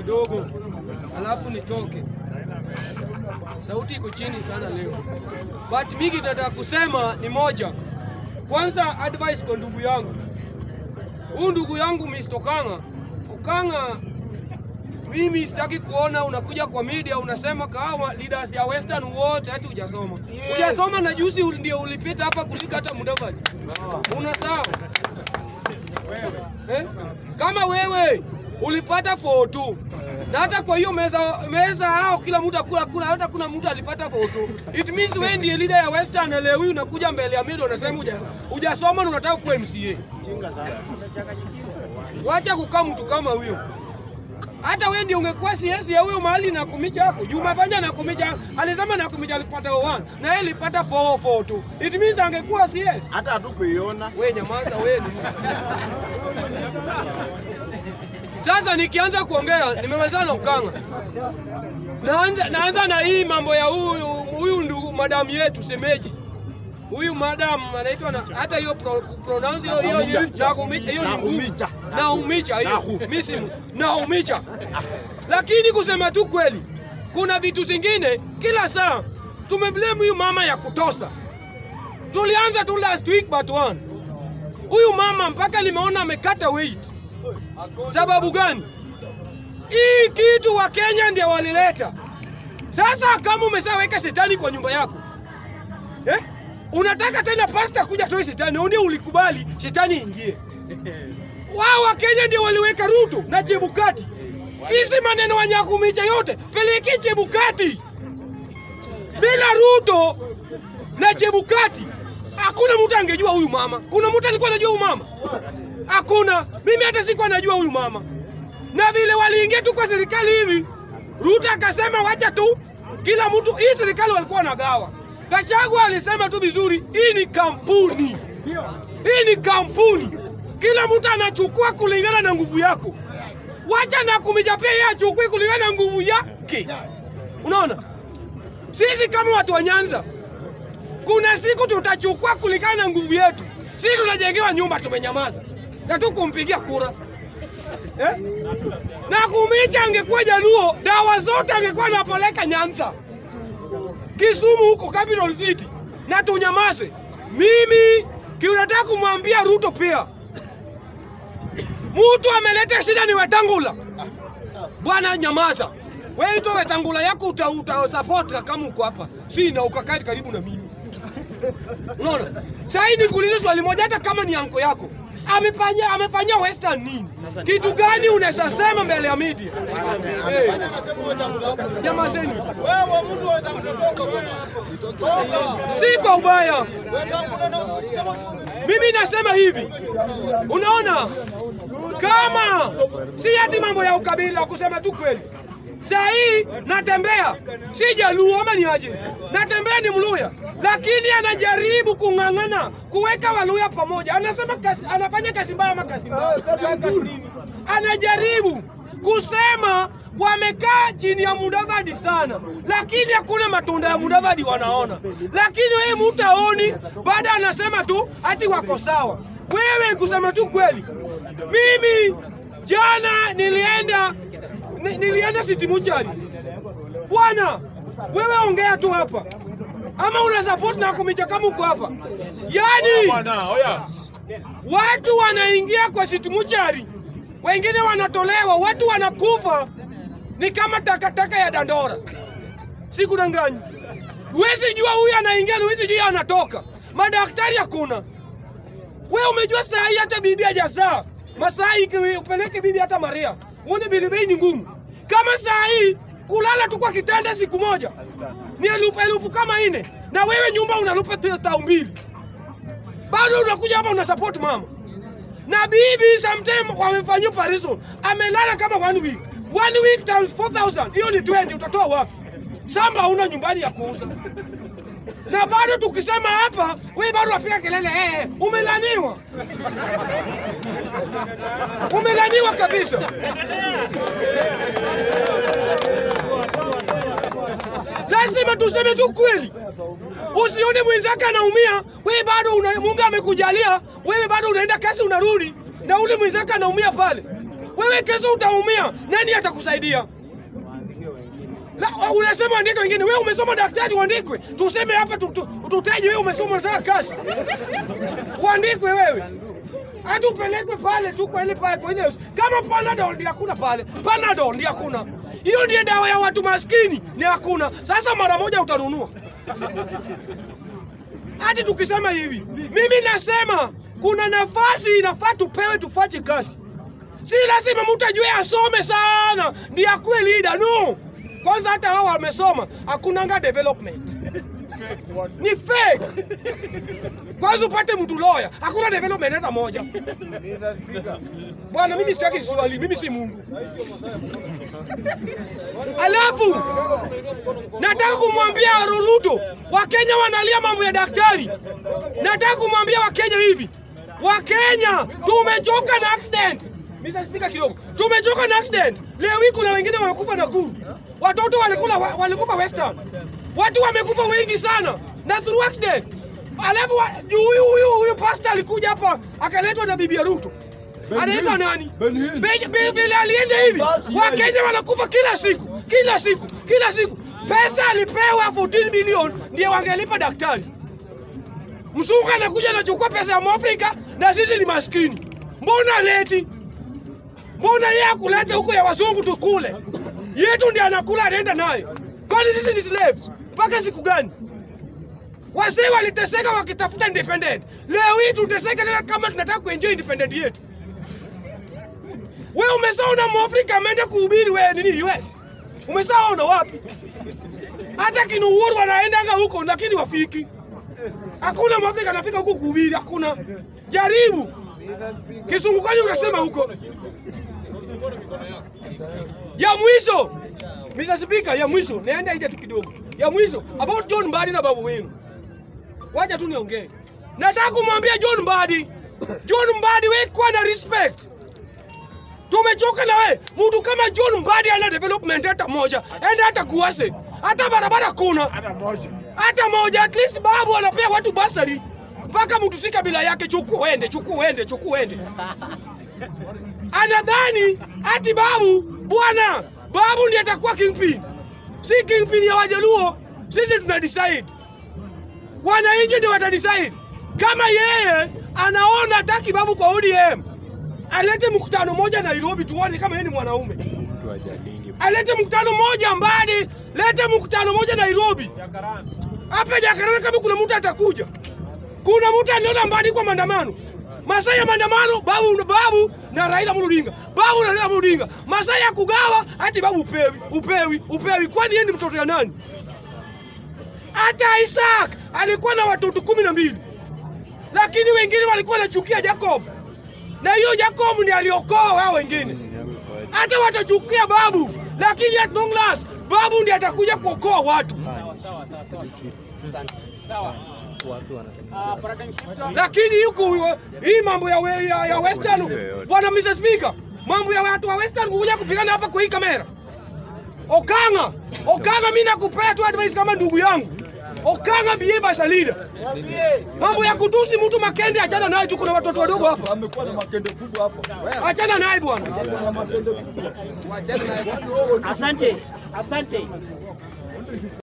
kidogo, alafu nitoke. Sauti iko chini sana leo, but mingi nataka kusema ni moja. Kwanza advice kwa ndugu yangu, huyu ndugu yangu Mr. Okanga, Okanga mimi sitaki kuona unakuja kwa media unasema kahawa leaders ya Western wote hati hujasoma. Hujasoma na juzi ul- ndio ulipita hapa kulika hata Mudavadi. Una sawa? Eh? Kama wewe ulipata foto na hata kwa hiyo meza meza hao kila mtu akula kuna hata kuna mtu alipata foto. It means wewe ndiye leader ya Western na leo hii unakuja mbele ya media unasema huja- hujasoma na unataka kuwa MCA. Wacha kukaa mtu kama huyo hata wewe ndio ungekuwa CS ya huyo mahali na kumicha yako. Juma Panja na kumicha alisema na kumicha alipata 1 na yeye alipata 4 tu. It means angekuwa CS. hata hatukuiona. Wewe nyamaza wewe. ni- Sasa nikianza kuongea nimemalizana na Ukanga. Naanza, naanza na hii mambo ya huyu huyu ndugu madamu yetu semeji. Huyu madam anaitwa na hata hiyo pro, pronounce hiyo hiyo hiyo Nakumicha hiyo ni ngumu. Nakumicha. Naumicha hiyo. Naku. Mimi simu. Naumicha. Lakini kusema tu kweli, kuna vitu zingine kila saa tumeblame huyu mama ya kutosa. Tulianza tu last week but one. Huyu mama mpaka nimeona amekata weight. Sababu gani? Hii kitu wa Kenya ndio walileta. Sasa kama umeshaweka shetani kwa nyumba yako eh? Unataka tena pasta kuja toe shetani, ndio ulikubali shetani ingie. Wao wa Kenya ndio waliweka Ruto na Chebukati. Hizi maneno wanyakumicha yote peleki Chebukati. Bila Ruto na Chebukati hakuna mtu angejua huyu mama. Kuna mtu alikuwa anajua huyu mama? Hakuna. Mimi hata sikuwa najua huyu mama. Na vile waliingia tu kwa serikali hivi, Ruto akasema wacha tu kila mtu, hii serikali walikuwa wanagawa. Gachagua alisema tu vizuri, hii ni kampuni, hii ni kampuni, kila mtu anachukua kulingana na nguvu yako. Wacha na kumija pia yeye achukue kulingana na nguvu yake. Unaona, sisi kama watu wa Nyanza, kuna siku tutachukua kulingana na nguvu yetu. Sisi tunajengewa nyumba, tumenyamaza na tu kumpigia kura eh? na kumicha angekuwa Jaluo, dawa zote angekuwa anapeleka Nyanza, Kisumu huko capital city, na tunyamaze. Mimi kiunataka kumwambia Ruto pia, mtu ameleta shida ni Wetangula. Bwana nyamaza, wewe ito Wetangula yako uta, uta support kama uko hapa, si na ukakaa karibu na mimi. Unaona? Sasa nikuulize swali moja, hata kama ni anko yako amefanya amefanyia Western nini? Kitu gani unaweza sema mbele ya media? Hey. Nyamazeni. Wewe mtu wetangula Si kwa ubaya. Mimi nasema hivi, unaona, kama si ati mambo ya ukabila, kusema tu kweli. Saa hii natembea, si Jaluo ama ni aje, natembea ni Mluya, lakini anajaribu kung'ang'ana kuweka Waluya pamoja. Anasema kasi, anafanya kazi mbaya ama kazi mbaya, anajaribu kusema wamekaa chini ya Mudavadi sana, lakini hakuna matunda ya Mudavadi wanaona. Lakini wewe mtu aoni, baada anasema tu ati wako sawa. Wewe kusema tu kweli, mimi jana nilienda ni, nilienda City Muchari. Bwana, wewe ongea tu hapa ama una support na kumicha kama uko hapa, yani watu wanaingia kwa City Muchari, wengine wanatolewa, watu wanakufa ni kama takataka ya Dandora. Sikudanganyi, huwezi jua huyu anaingia na huwezi jua anatoka. Madaktari hakuna. Wewe umejua saa hii hata bibi hajazaa, masaa hii ikiwe- upeleke bibi hata Maria, uone bilibei ni ngumu. Kama saa hii kulala tu kwa kitanda siku moja ni elfu elfu kama nne, na wewe nyumba unalipa tu tao mbili, bado unakuja hapa una support mama na bibi sometime wamefanyia operation amelala kama one week one week times 4000 hiyo ni 20 utatoa wapi samba hauna nyumbani ya kuuza na bado tukisema hapa wewe bado wapiga kelele eh, eh, umelaniwa umelaniwa kabisa lazima tuseme tu kweli usione mwenzake anaumia wewe bado una, Mungu amekujalia wewe bado unaenda kazi unarudi na ule mwenzake anaumia pale Wewe kesho utaumia, nani atakusaidia? La, unasema andika wengine. Wewe umesoma daktari, uandikwe. Tuseme hapa tu- tu- tutaje wewe umesoma unataka kazi. Uandikwe wewe. Hata upelekwe pale tu kwa ile pale kwa ile kama Panadol ndio hakuna pale. Panadol ndio hakuna. Hiyo ndiyo dawa ya watu maskini, ni hakuna. Sasa mara moja utanunua. Hadi tukisema hivi, mimi nasema kuna nafasi inafaa tupewe tufanye kazi. Si lazima mtu ajue asome sana ndiye akuwe leader. No, kwanza hata wao wamesoma, hakunanga development, ni fake. Kwanza upate mtu lawyer, hakuna development hata moja. Mr. Speaker, Bwana, mimi sitaki swali, mimi si Mungu. Alafu nataka kumwambia Ruto, Wakenya wanalia mambo ya daktari. Nataka kumwambia Wakenya hivi, Wakenya tumechoka na accident. Mr. Speaker kidogo, tumechoka na accident. Leo hii kuna wengine wamekufa Nakuru, watoto walikula walikufa Western, watu wamekufa wengi sana na through accident. Alafu wa- huyu huyu huyu pastor alikuja hapa akaletwa na bibi ya Ruto anaitwa nani? Ben- Ben- Vile alienda hivi, Wakenya wanakufa kila siku kila siku kila siku. Pesa alipewa 14 milioni ndio wangelipa daktari. Mzungu anakuja anachukua pesa ya Mwafrika na sisi ni maskini. Mbona leti? Mbona yeye akulete huko ya wazungu tukule? Yetu ndiye anakula anaenda nayo. Kwani sisi ni slaves? Mpaka siku gani? Wazee waliteseka wakitafuta independent. Leo hii tuteseka tena kama tunataka kuenjoy independent yetu. Wewe umesaona Mwafrika ameenda kuhubiri wewe nini US? Umesaona wapi? Hata kina Uhuru wanaendanga huko lakini wafiki. Hakuna Mwafrika anafika huko kuhubiri, hakuna. Jaribu. Kisungukani unasema huko. Ya mwisho. Mr. Speaker, ya mwisho. Naenda nje tu kidogo. Ya mwisho about John Mbadi na babu wenu. Wacha tu niongee. Nataka kumwambia John Mbadi. John Mbadi wewe kuwa na respect. Tumechoka na wewe. Mtu kama John Mbadi ana development hata moja. Enda hata Kuase. Hata barabara kuna. Hata moja. Hata moja. At least babu anapea watu basari. Mpaka mtu si kabila yake chukua uende, chukua uende, chukua uende. Anadhani ati babu bwana, babu ndiye atakuwa kingpin. Si kingpin ya Wajaluo. Sisi tuna decide. Wananchi ndio watadecide. Kama yeye anaona hataki babu kwa ODM, alete mkutano moja Nairobi tuone kama yeye ni mwanaume. Alete mkutano moja Mbadi, lete mkutano moja Nairobi. Hapa Jakaranda kama kuna mtu atakuja. Kuna mtu aniona Mbadi kwa maandamano. Masaa ya maandamano babu babu na Raila Amolo Odinga. Babu na Raila Amolo Odinga. Masaa ya kugawa hati babu upewi, upewi, upewi. Kwani yeye ni mtoto ya nani? Hata Isaac alikuwa na watoto kumi na mbili lakini wengine walikuwa wanachukia Jacob, na hiyo Jacob ndiye aliokoa wao wengine. Hata watachukia babu, lakini at long last babu ndiye atakuja kuokoa watu. Lakini huku hii mambo ya, we- ya, ya Western, bwana Mr. Speaker, mambo ya watu wa Western kuja kupigana hapa kwa hii kamera. Okanga, Okanga, mimi nakupea tu advice kama ndugu yangu. Okanga behave as a leader. Mambo ya kutusi mtu Makende, achana naye tu, kuna watoto wadogo hapa. amekuwa na makende kubwa hapa. Achana naye bwana. Asante, asante.